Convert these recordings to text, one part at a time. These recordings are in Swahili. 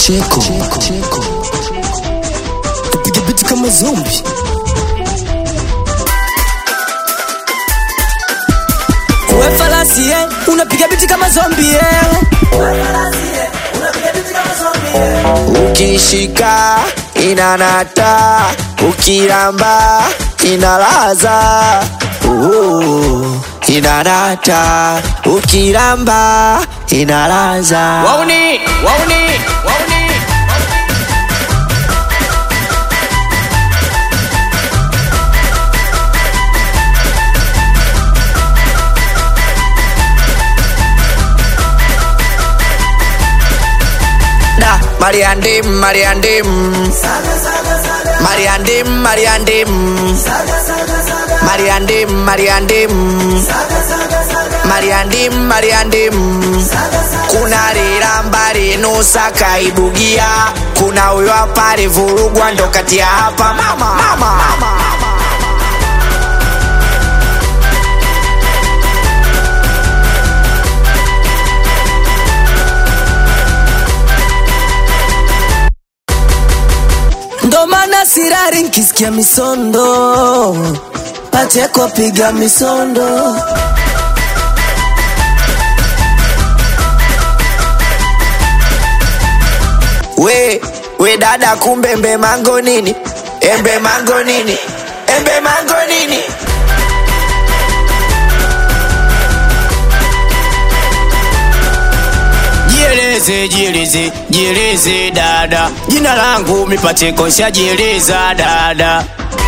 cheko piga biti kama zombi we falasi eh, unapiga biti kama zombi eh. ukishika inanata ukiramba inalaza uh, inanata ukiramba inalaza wauni wauni wauni da mariandim mariandim mariandim mariandim mariandim mariandim mariandim mariandim kuna riramba rinusa kaibugia kuna huyo hapa rivurugwa ndo kati ya hapa mama, mama. mama. ndo maana sirari nkisikia misondo pacheko piga misondo we we dada kumbe embe mango nini embe mango nini embe mango nini jieleze jieleze jieleze dada jina langu mipacheko shajieleza dada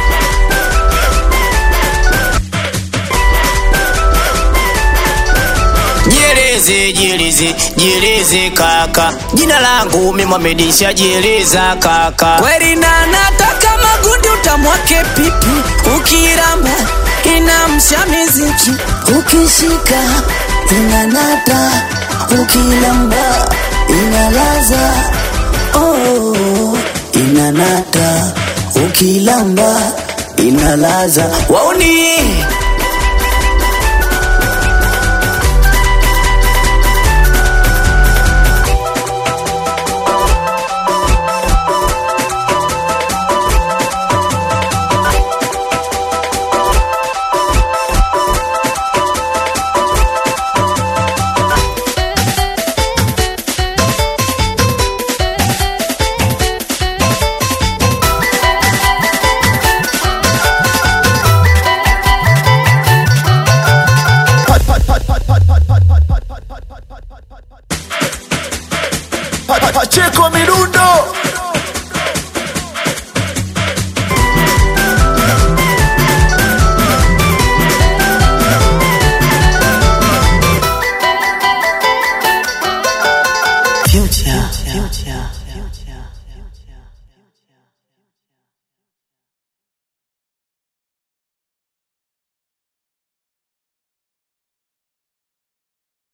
jieleze jieleze jieleze kaka jina langu mimwamedi shajieleza kaka kweli na nataka magundi utamwake pipi ukiramba inamsha miziki ukishika inanata ukilamba inalaza oh, inanata ukilamba inalaza wauni Pacheko Mirundo